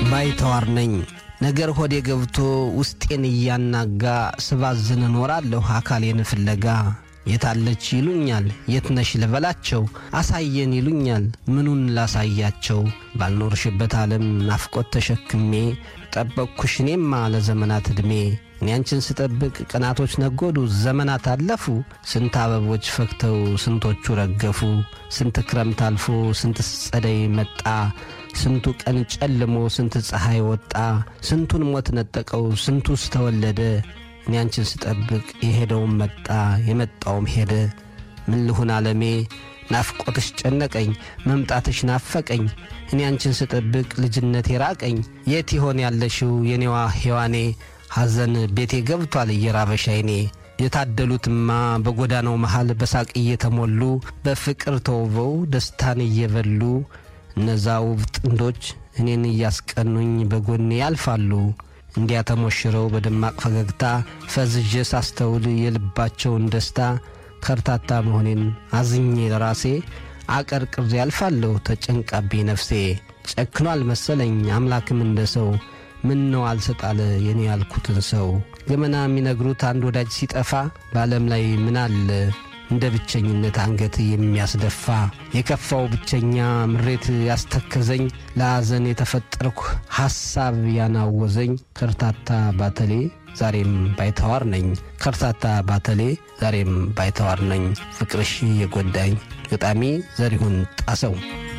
ባይተዋር ነኝ ነገር ሆዴ ገብቶ ውስጤን እያናጋ ስባዝን እኖራለሁ አካሌን ፍለጋ የታለች ይሉኛል የትነሽ ልበላቸው አሳየን ይሉኛል ምኑን ላሳያቸው ባልኖርሽበት ዓለም ናፍቆት ተሸክሜ ጠበቅኩሽ እኔማ ለዘመናት ዕድሜ እኔ አንቺን ስጠብቅ ቀናቶች ነጎዱ ዘመናት አለፉ ስንት አበቦች ፈክተው ስንቶቹ ረገፉ ስንት ክረምት አልፎ ስንት ጸደይ መጣ ስንቱ ቀን ጨልሞ ስንት ፀሐይ ወጣ ስንቱን ሞት ነጠቀው ስንቱስ ተወለደ እኔ አንቺን ስጠብቅ የሄደውም መጣ የመጣውም ሄደ ምን ልሁን ዓለሜ ናፍቆትሽ ጨነቀኝ መምጣትሽ ናፈቀኝ እኔ አንቺን ስጠብቅ ልጅነቴ ራቀኝ የት ይሆን ያለሽው የኔዋ ሔዋኔ ሐዘን ቤቴ ገብቷል እየራበሽ አይኔ የታደሉትማ በጎዳናው መሃል በሳቅ እየተሞሉ በፍቅር ተውበው ደስታን እየበሉ እነዛ ውብ ጥንዶች እኔን እያስቀኑኝ በጎኔ ያልፋሉ እንዲያ ተሞሽረው በደማቅ ፈገግታ ፈዝዤ ሳስተውል የልባቸውን ደስታ ከርታታ መሆኔን አዝኜ ለራሴ አቀርቅሬ ያልፋለሁ ተጨንቃቤ ነፍሴ ጨክኗል መሰለኝ አምላክም እንደ ሰው ምን ነው አልሰጣለ የኔ ያልኩትን ሰው ገመና የሚነግሩት አንድ ወዳጅ ሲጠፋ በዓለም ላይ ምን አለ እንደ ብቸኝነት አንገት የሚያስደፋ የከፋው ብቸኛ ምሬት ያስተከዘኝ ለሐዘን የተፈጠርኩ ሐሳብ ያናወዘኝ ከርታታ ባተሌ ዛሬም ባይተዋር ነኝ ከርታታ ባተሌ ዛሬም ባይተዋር ነኝ ፍቅርሽ የጎዳኝ ገጣሚ ዘሪሁን ጣሰው